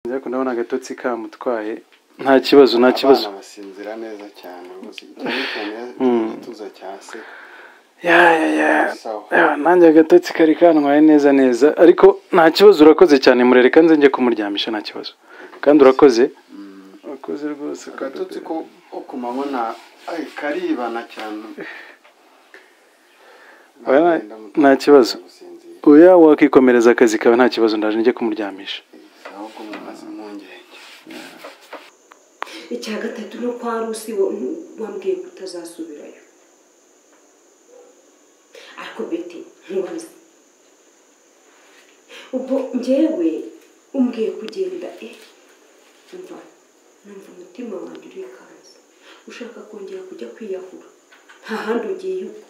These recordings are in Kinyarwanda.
ariko ndabona agatotsi kamutwaye nta kibazo nta kibazo abana basinzira neza cyane rwose cyane cyane igituza cya se ya ya ya Sawa. ya nanjye agatotsi kari kantwaye neza neza ariko nta kibazo urakoze cyane murere kandi njye kumuryamisha nta kibazo kandi urakoze urakoze rwose agatotsi ko ko ku mabona ay, karibana cyane Abana- Nagenda muto- nta kibazo. gusinzira. oya wakikomereza akazi kawe nta kibazo ndaje njye kumuryamisha ahubwo mumaze impungenge icya gatatu no kwa rusi bo wambwiye ko utazasubirayo ariko beti ntubaze ubwo njyewe umbwiye kugenda eh umva numva umutima wanjye urikanze ushaka kongera kujya kwiyahura nta handi ugiye ubwo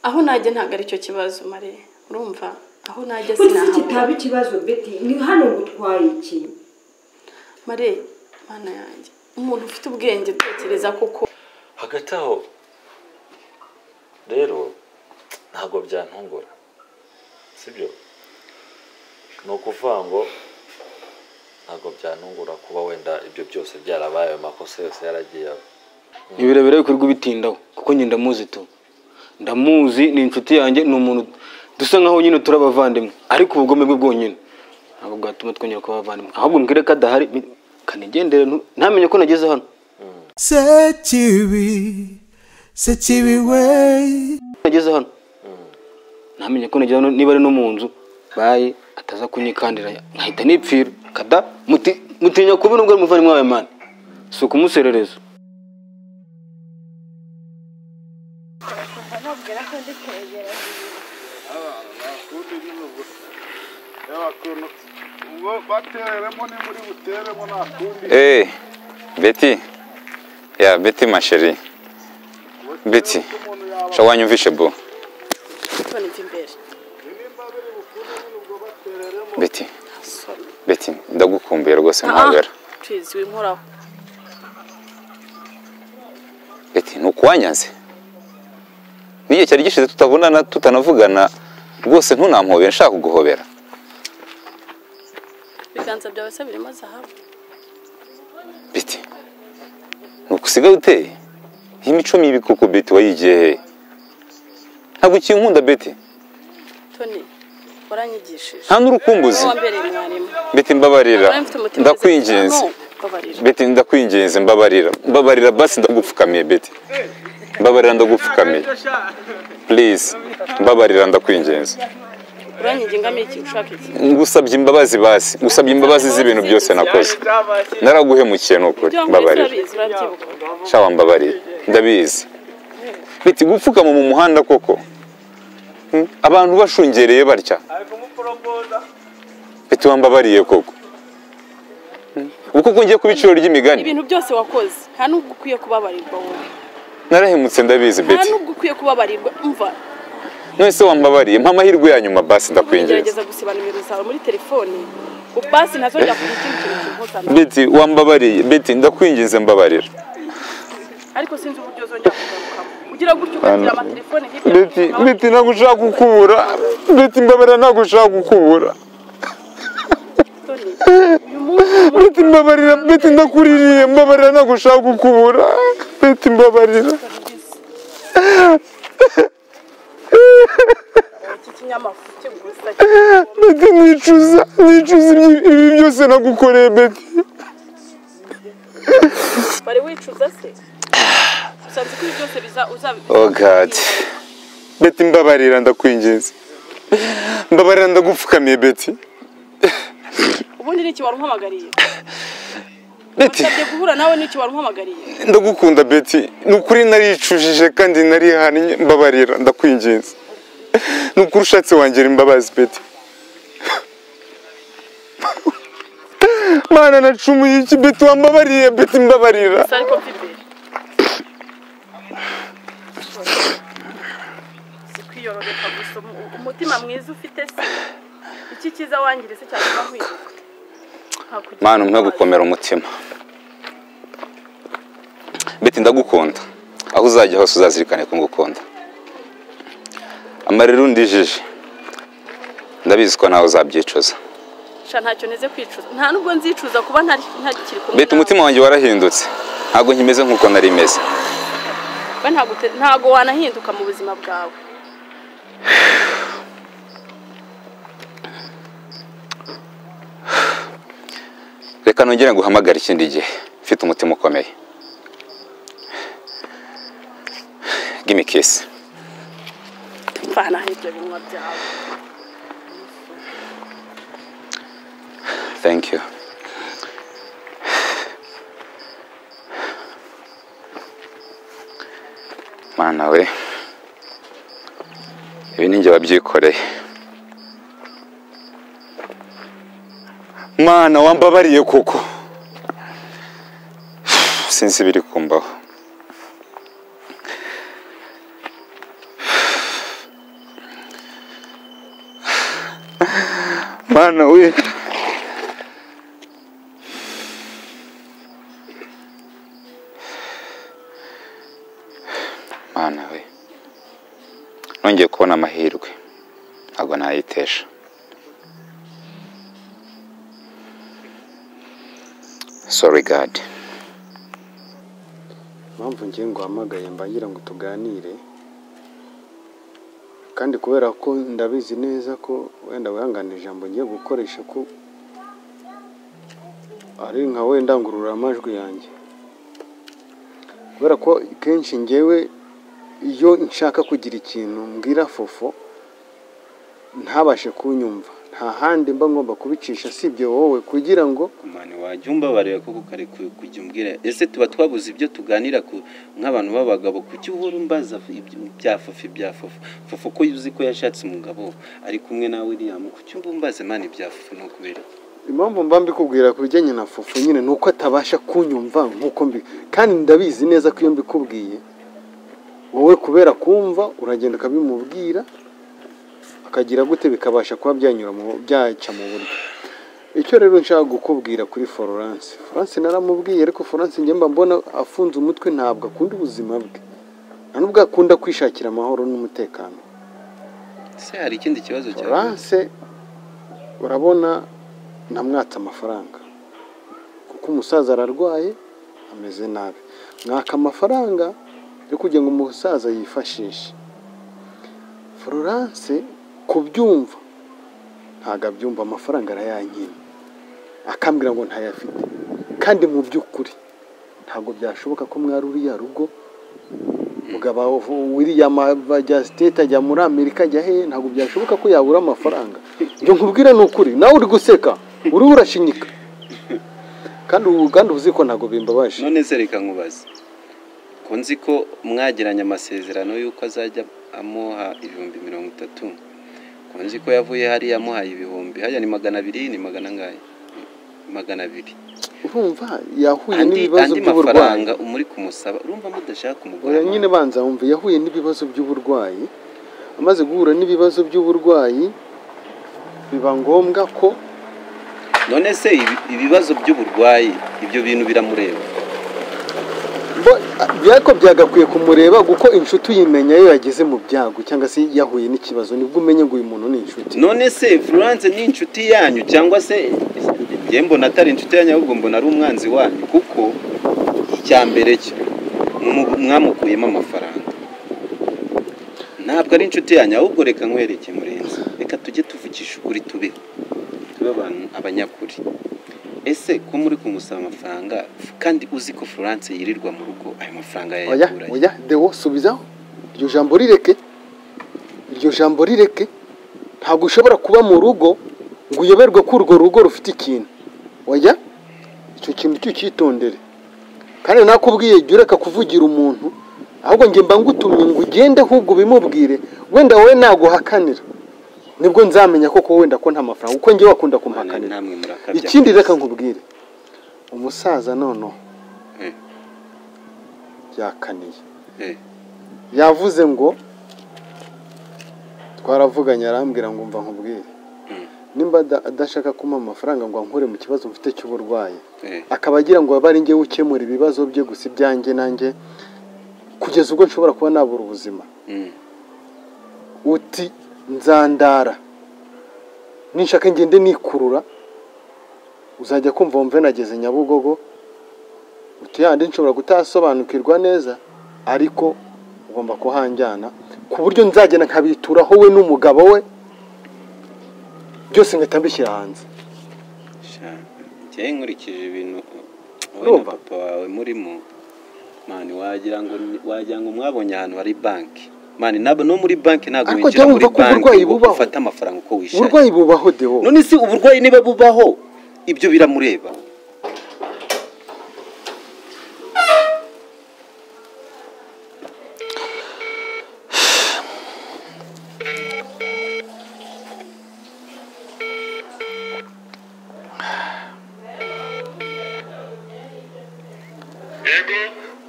aho najya ntabwo aricyo kibazo mare urumva aho najya uzi sinahabura kitaba ikibazo beti ni hano gutwaye iki mare mana yanjye umuntu ufite ubwenge utekereza koko hagati aho rero ntabwo byantungura sibyo ni ukuvuga ngo ntabwo byantungura kuba wenda ibyo byose byarabaye ayo makosa yose yaragiye aba ni birebire bikorwa bitindaho kuko njye ndamuzi tu ndamuzi ni inshuti yanjye ni umuntu dusa nkaho nyine turi abavandimwe ariko ubugome bwe bwonyine ntabwo bwatuma twongera kuba abavandimwe ahubwo mbwire ko adahari mi- kanigendere ntu- ntamenye ko nageze hano Sekibi, Sekibi way. nageze hano ntamenye ko nageze hano niba ari no mu nzu baye ataza kunyikandira nkahita nipfira kada muti- mutinya kubi nubwo ari umuvandimwe wawe mani si ukumuserereza Eh, Betty. Ya, Betty ma chérie. Betty. Sha wanyumvishe bo. none mva imbere Betty. Betty, ndagukumbuye rwose ntawera. twiziwe inkoraho Betty, ntukuwanyanze. N'igihe cyari gishize tutabonana tutanavugana rwose ntunampobera nshaka kuguhobera. ibiganza byawe se birimo zahabu Betty. Ntukusigaye uteye. Iyi mico mibi koko Betty wayigiye he? Ntabwo ukinkunda Betty. toni waranyigishije Nta n'urukumbuzi. wowe wambereye mwarimu Betty mbabarira. Nari mfite umutima Ndakwinginze. wizeye. No, mbabarira. beti ndakwinginze mbabarira mbabarira basi ndagupfukamiye beti mbabarira ndagupfukamiye please mbabarira ndakwinginze uranyigingamo iki ushaka iki ngusabye imbabazi basi ngusabye imbabazi z'ibintu byose nakoze naraguhemukiye ni ukuri ibyo wankoreye mbabarira urabizi urabyibuka shawa mbabarira ndabizi beti gupfukama mu muhanda koko Hmm? abantu bashungereye batya beti wambabariye koko Hmm? ubu koko ngiye ku biciro ry'imigani ibintu byose wakoze nta n'ubwo ukwiye kubabarirwa wowe narahemutse ndabizi nta beti n'ubwo ukwiye kubabarirwa umva none se wambabariye mpa amahirwe ya nyuma basi ndakwinginze ugerageza gusiba nimero zawe muri telefone basi ntazongera kugira ikindi kintu kinkosana beti wambabariye beti ndakwinginze mbabarira ariko sinzi uburyo uzongera kugarukamo ugira gutyo ukagira amatelefone hirya no beti hino beti ntabwo ushaka gukubura beti mbabarira ntabwo ushaka gukubura Tony, beti mbabarira beti ndakuririye mbabarira ntabwo ushaka gukubura beti mbabarira iki kinyamafu kigusa beti nicuza nicuza ibyi- ibi byose nagukoreye beti bari wicuza se usanze ko ibi byose biza uzabikorera oh god beti mbabarira ndakwinginze mbabarira ndagupfukamiye beti ubundi ni iki wari umpamagariye beti wasabye guhura nawe ni iki wari umpamagariye ndagukunda beti ni ukuri naricujije kandi narihannye mbabarira ndakwinginze ni ukuri ushatse wangira imbabazi beti mana nacumuye iki beti wambabariye beti mbabarira gusa ariko mva imbere si kwiyoroheka gusa umu- umutima mwiza ufite se iki cyiza wangiritse cyane nkwiruka mana umpe gukomera umutima beti ndagukunda aho uzajya hose uzazirikane ko ngukunda amarira undijije ndabizi ko nawe uzabyicuza sha ntacyo neze kwicuza nta nubwo nzicuza kuba ntari ntakiri kumwe mbeta umutima wanjye warahindutse ntabwo nkimeze nk'uko nari meze we ntabwo ute- ntabwo wanahinduka mu buzima bwawe reka nongere nguhamagare ikindi gihe mfite umutima ukomeye gimme kiss mvana ibyo binwa byawe thank you mana we ibi ni njye wabyikoreye mana wambabariye koko sinzi ibiri kumbaho mana we mana we nongeye kubona amahirwe ntabwo nayitesha sorry god impamvu ngiye ngo uhamagaye mbangira ngo tuganire kandi kubera ko ndabizi neza ko wenda wihangane ijambo ngiye gukoresha ko ari nka wenda ngururamajwi yanjye kubera ko kenshi ngewe iyo nshaka kugira ikintu mbwira fofo ntabashe kunyumva nta handi mba ngomba kubicisha sibye wowe kugira ngo mani wajya umbabarira koko kare ku- kujya umbwira ese tuba twabuze ibyo tuganira ku- nk'abantu b'abagabo kuki uhora umbaza ibyo- bya fofu bya fofu fofu ko uzi ko yashatse umugabo ari kumwe na william kuki uba umbaze mani bya fofu ni ukubera iki? impamvu mba mbikubwira ku bijyanye na fufu nyine ni uko atabasha kunyumva nk'uko mbi kandi ndabizi neza ko iyo mbikubwiye wowe kubera kumva uragenda ukabimubwira akagira gute bikabasha kuba byanyura mu- byaca mu buryo icyo rero nshaka gukubwira kuri florence florence naramubwiye ariko florence njye mba mbona afunze umutwe ntabwo akunda ubuzima bwe nta n'ubwo akunda kwishakira amahoro n'umutekano ese hari ikindi kibazo cyawe Florence urabona namwatse amafaranga kuko umusaza ararwaye ameze nabi mwaka amafaranga yo kugira ngo umusaza yifashishe Florence kubyumva ntabwo abyumva amafaranga arayankina akambwira ngo ntayafite kandi mu by'ukuri ntabwo byashoboka ko mwari uriya rugo mugabo william ava ajya state ajya muri amerika ajya hehe ntabwo byashoboka ko yabura amafaranga njye nkubwira ni ukuri nawe uri guseka uriho urashinyika kandi ubu kandi uzi ko ntabwo bimbabaje none se reka nkubaze ko nzi ko mwagiranye amasezerano y'uko azajya amuha ibihumbi mirongo itatu ko nzi ko yavuye hariya amuhaye ibihumbi hariya ni magana abiri ni magana angahe magana abiri urumva yahuye andi n'ibibazo andi by'uburwayi mafaranga muri kumusaba urumva mudashaka umugore oya nyine banza wumva yahuye n'ibibazo by'uburwayi amaze guhura n'ibibazo by'uburwayi biba ngombwa ko none se ibi- ibibazo by'uburwayi ibyo bintu biramureba Bo- byako byagakwiye kumureba kuko inshuti uyimenya iyo yageze mu byago cyangwa se yahuye n'ikibazo nibwo umenya ngo uyu muntu ni inshuti none se florence ni inshuti yanyu cyangwa se njye mbona atari inshuti yanyu ahubwo mbona ari umwanzi wanyu kuko icya mbere cyo mu- mwamukuyemo amafaranga ntabwo ari inshuti yanyu ahubwo reka nkwereke murenzi reka tujye tuvugisha ukuri tube tube abantu abanyakuri ese ko muri kumusaba amafaranga kandi uzi ko florence yirirwa mu rugo ayo mafaranga oya yayakurayo oya dewo subizaho iryo jambo rireke iryo jambo rireke ntabwo ushobora kuba mu rugo ngo uyoberwe ko urwo rugo rufite ikintu oya icyo kintu cy'ucyitondere kandi nakubwiye jya ureka kuvugira umuntu ahubwo njye mba ngutumye ngo ugende ahubwo ubimubwire wenda wowe naguhakanira nibwo nzamenya koko wenda ko nta mafaranga kuko njye wakunda Mwana, kumuhakanira namwe murakabya ikindi reka nkubwire umusaza noneho Eh, yakaniye eh. yavuze ngo twaravuganye arambwira ngo mva nkubwire Mm. nimba ada- adashaka kumpa amafaranga ngo ankure mu kibazo mfite cy'uburwayi Eh. akaba agira ngo abe ari njye ukemura ibibazo bye gusa ibyanjye nanjye kugeza ubwo nshobora kuba nabura ubuzima Mm. uti nzandara ninshaka ngende nikurura uzajya kumva wumve nageze nyabugogo utuyandi nshobora gutasobanukirwa neza ariko ugomba kuhanjyana ku buryo nzagenda nkabituraho we n'umugabo we byose ngahita mbishyira hanze njyewe nkurikije ibintu wowe na Urumva? papa wawe murimo mani wagira ngo ni- wagira ngo mwabonye ahantu hari banki mani nabo no muri banki ntabwo Ariko winjira jya muri wumva ko uburwayi banki ngo bubaho. ufate amafaranga uko wishakiye uburwayi bubaho dewo none si uburwayi niba bubaho ibyo biramureba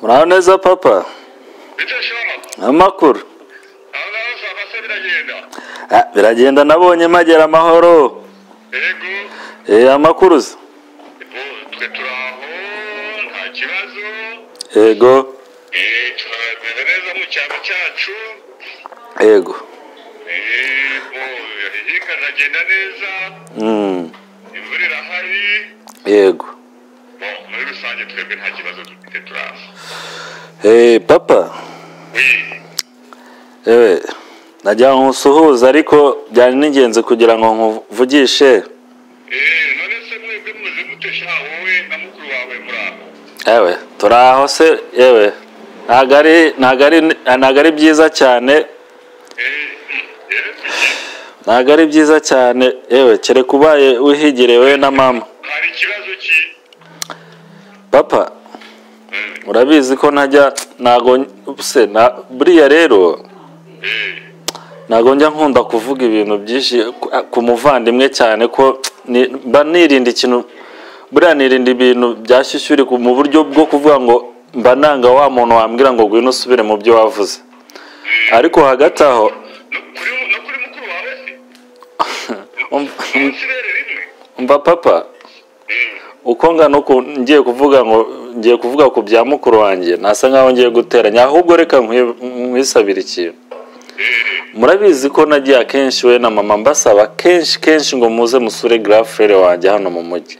muraho neza papa amakuru Ah, biragenda nabonye magera amahoro Eh, amakuru se yego yego Mm, yego Eh, papa ewe najya nkusuhuza ariko byari n'ingenzi kugira ngo nkuvugishe ewe turi aho se yewe ntabwo ari ntabwo ari ntabwo ari byiza cyane ntabwo ari byiza cyane yewe kereka ubaye wihigire we na mama papa urabizi ko ntajya ntago se na buriya rero ntago njya nkunda kuvuga ibintu byinshi ku- ku muvandimwe cyane ko ni- mba nirinda ikintu buriya nirinda ibintu byashyushyuri ku- mu buryo bwo kuvuga ngo mba nanga wa muntu wambwira ngo ngwino usubire mu byo wavuze ariko hagati aho Umva- umva papa uko ngana uku ngiye kuvuga ngo ngiye kuvuga ku bya mukuru wanjye nasa nkaho ngiye guteranya ahubwo reka nkwi- nkwisabire ikintu murabizi ko nagiye akenshi we na mama mbasaba kenshi kenshi ngo muze musure grafere wanjye hano mu mujyi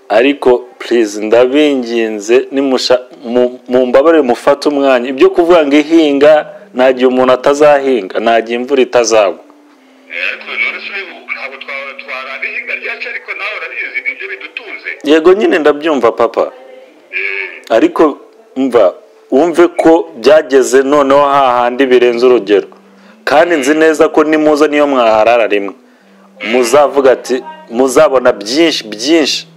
ariko purize ndabinginze nimusha mu- mumbabarire mufate umwanya ibyo kuvuga ngo ihinga nta gihe umuntu atazahinga nta gihe imvura itazagwa yego nyine ndabyumva papa ariko mva wumve ko byageze noneho hahandi birenze urugero kandi nzi neza ko nimuza niyo mwaharara rimwe muzavuga ati muzabona byinshi byinshi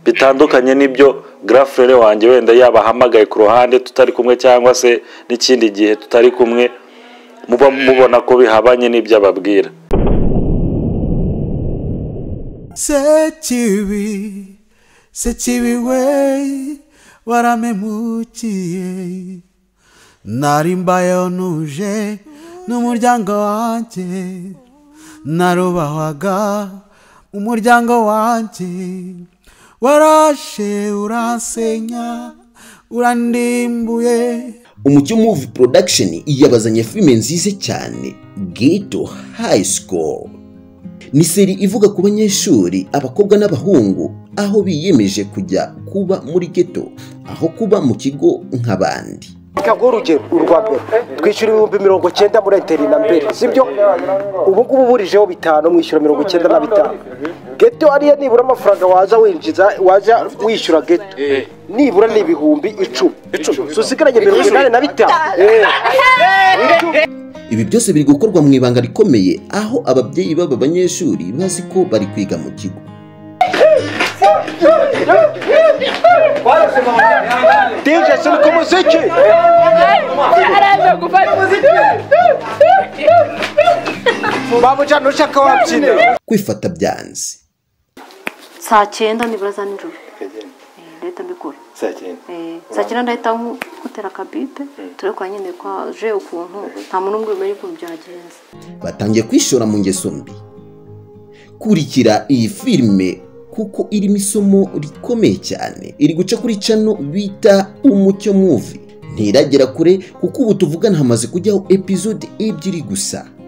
bitandukanye n'ibyo grafere wanjye wenda yabahamagaye ku ruhande tutari kumwe cyangwa se n'ikindi gihe tutari kumwe muba mubona ko bihabanye n'ibyo ababwira sekibi sekibi we waramemukiye nari mbayeho nuje n'umuryango wanjye narubahwaga umuryango wanjye warashe uransenya urandimbuye umucyo muvi production yabazanye filime nziza cyane ghetto high school ni seri ivuga ku banyeshuri abakobwa n'abahungu aho biyemeje kujya kuba muri ghetto aho kuba mu kigo nk'abandi kabwo urugero urwa mbere twishyura ibihumbi mirongo cyenda muri enteri na mbere sibyo ubu ngubu uburijeho bitanu mwishyura mirongo cyenda na bitanu geto ariyo nibura amafaranga waza winjiza waza wishyura geto nibura ni ibihumbi icumi icumi susigaranye mirongo inani na bitanu Eh. ibi byose biri gukorwa mu ibanga rikomeye aho ababyeyi b'aba banyeshuri bazi ko bari kwiga mu kigo Deje seni kumuziki babuja nushaka wabyina kwifata byanze saa cyenda nibura za nijoro Eh, ndahita mbikora Eh, saa cyenda ndahita nku- nkutera akabipe turebe kwa nyine kwa je ukuntu nta muntu umwe umenya ukuntu byagenze batangiye kwishora mu ngeso mbi kurikira iyi filime kuko irimo isomo rikomeye cyane iri guca kuri cano bita umucyo muvi ntiragera kure kuko ubu tuvugana hamaze kujyaho epizode ebyiri gusa